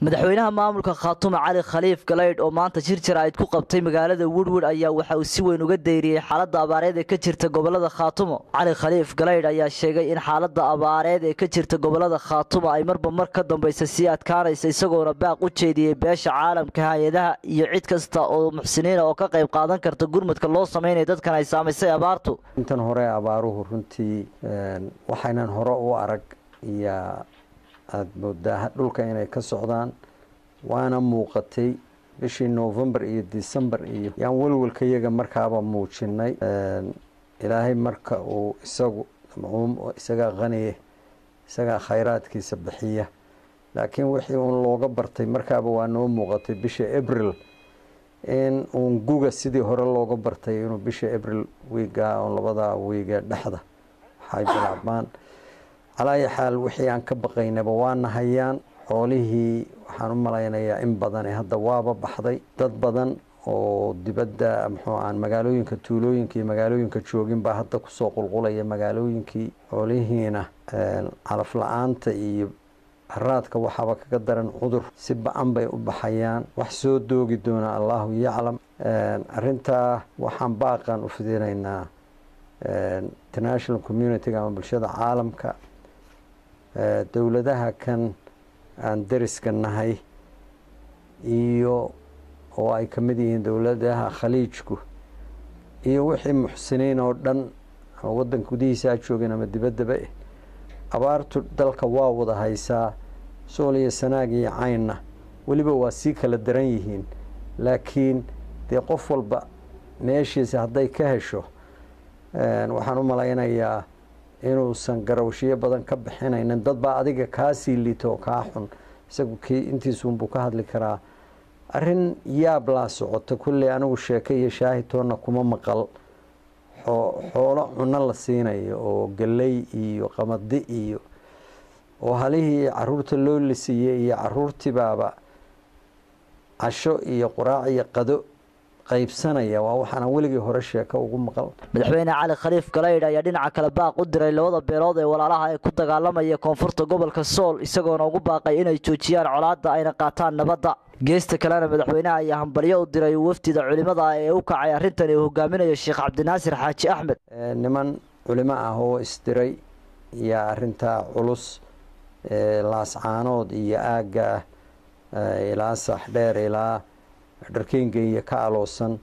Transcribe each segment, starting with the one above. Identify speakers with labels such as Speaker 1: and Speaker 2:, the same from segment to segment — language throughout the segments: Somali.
Speaker 1: madaxweynaha maamulka khaatume cali khaliif galaydh oo maanta shir jaraa'id ku qabtay magaalada woodwood ayaa waxa uu si weyn uga dayriyey xaaladda abaareed ee ka jirta gobolada khaatumo cali khaliif galaydh ayaa sheegay in xaaladda abaareed ee ka jirta gobolada khaatumo ay marba mar ka dambaysa sii adkaanaysa isagoona baaq u jeediyey beesha caalamka hay-adaha iyo cid kasta oo muxsiniina oo ka qayb qaadan karta gurmadka loo sameynaya dadkan ay saamaysay abaartu
Speaker 2: intan hore abaaruhu runtii waxaynan hore u arag iyo aada moodaa dhulka inay ka socdaan waana muuqatay bishii novembar iyo december iyo yaan welwelka iyaga markaaba muujinay ilaahay marka uu isagu macuum isagaa qaniye isagaa khayraadkiisa bixiya laakiin wixii uun looga bartay markaaba waa noo muuqatay bisha abril in uun guga sidii hore looga bartay inuu bisha abril wiiga on labada wiige dhexda waxay bilaabmaan calaayi xaal wixii aan ka baqaynaba waana hayaan xoolihii waxaan u malaynayaa in badani hadda waaba baxday dad badan oo dibadda muxuu aan magaalooyinka tuulooyinka iyo magaalooyinka joogin baa hadda kusoo qulqulaya magaalooyinkii xoolihiina calaf la-aanta iyo haraadka waxaaba kaga daran cudur si ba-an bay u baxayaan wax soo doogi doona allahu yaclam arintaa waxaan baaqan u fidinaynaa international communitiga ama bulshada caalamka dowladaha kan aan dariska nahay iyo oo ay ka mid yihiin dowladaha khaliijku iyo wixii muxsiniin oo dhan ama waddanka gudihiisa a joogeen ama dibaddaba eh abaartu dalka waa wada haysaa sool iyo sanaag iyo caynna weliba waa sii kala daran yihiin laakiin dee qof walba meeshiisa hadday ka hesho waxaan u malaynayaa inuusan garawshiyo badan ka bixinaynin dad baa adiga kaasii liito oo kaa xun isagu kii intiisuunbuu ka hadli karaa arrin yaab laa socota kulley anigu sheeke iyo shaahitoonna kuma maqal xoolo cuno la siinayo oo galley iyo qamadi iyo oo halihii caruurta loo lisiiyey iyo caruurtibaaba casho iyo quraac iyo qado qaybsanaya waa waxaana weligii hore sheeko ugu maqal
Speaker 1: madaxweyne cali khaliif galaydh ayaa dhinaca kale baaq u diray labada beelood ee walaalaha ee ku dagaalamaya koonfurta gobolka sool isagoona ugu baaqay inay joojiyaan colaadda ayna qaataan nabadda geesta kalena madaxweynaha ayaa hambalyo u diray wafdida culimada ee u kacay arrintan uu hogaaminayo sheekh cabdinaasir xaaji axmed
Speaker 2: niman culimo ah oo isdiray iyo arintaa culus laascaanood iyo aagga ilaa saxdheer ilaa dharkeynga iyo ka aloosan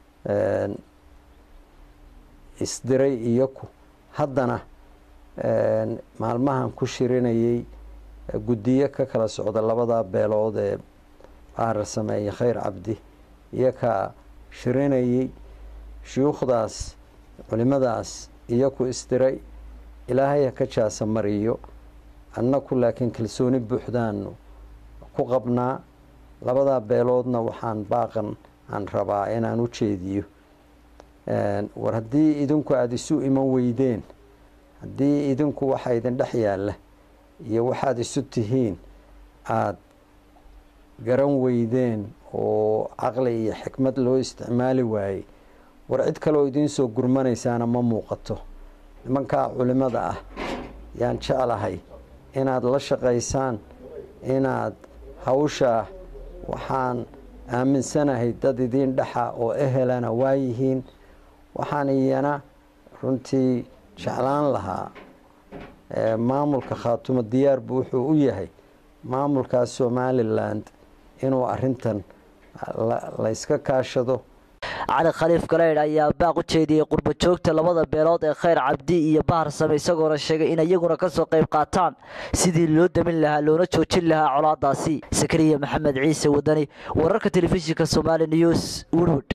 Speaker 2: isdiray iyoku haddana maalmahan ku shirinayay guddiyo ka kala socda labada beelood ee bahar sameeye khayr cabdi iyo ka shirinayay shuyuukhdaas culimadaas iyoku isdiray ilaahay ha ka jaasa mariyo annaku laakiin kalsooni buuxdaanu ku qabnaa labadaa beeloodna waxaan baaqan aan rabaa inaan u jeediyo war haddii idinku aada isu iman weydeen haddii idinku waxa idin dhex yaalla iyo waxaad isu tihiin aada garan weydeen oo caqli iyo xikmad loo isticmaali waayey war cid kaleoo idiin soo gurmanaysaana ma muuqato nimankaa culimada ah yaan jeclahay inaad la shaqaysaan inaad hawshaa waxaan aaminsanahay dad idiin dhexa oo ehelana waayihiin waxaan iyana runtii jeclaan lahaa maamulka khaatumo diyaar buu wuxuu u yahay maamulkaas somaliland inuu arintan layska kaashado
Speaker 1: cali khaliif galaydh ayaa baaq u jeediyey qurba joogta labada beelood ee khayr cabdi iyo bahar same isagoona sheegay in iyaguna kasoo qayb qaataan sidii loo damin lahaa loona joojin lahaa colaadaasi sakariya maxamed ciise wadani wararka telefishinka somaali news woodwood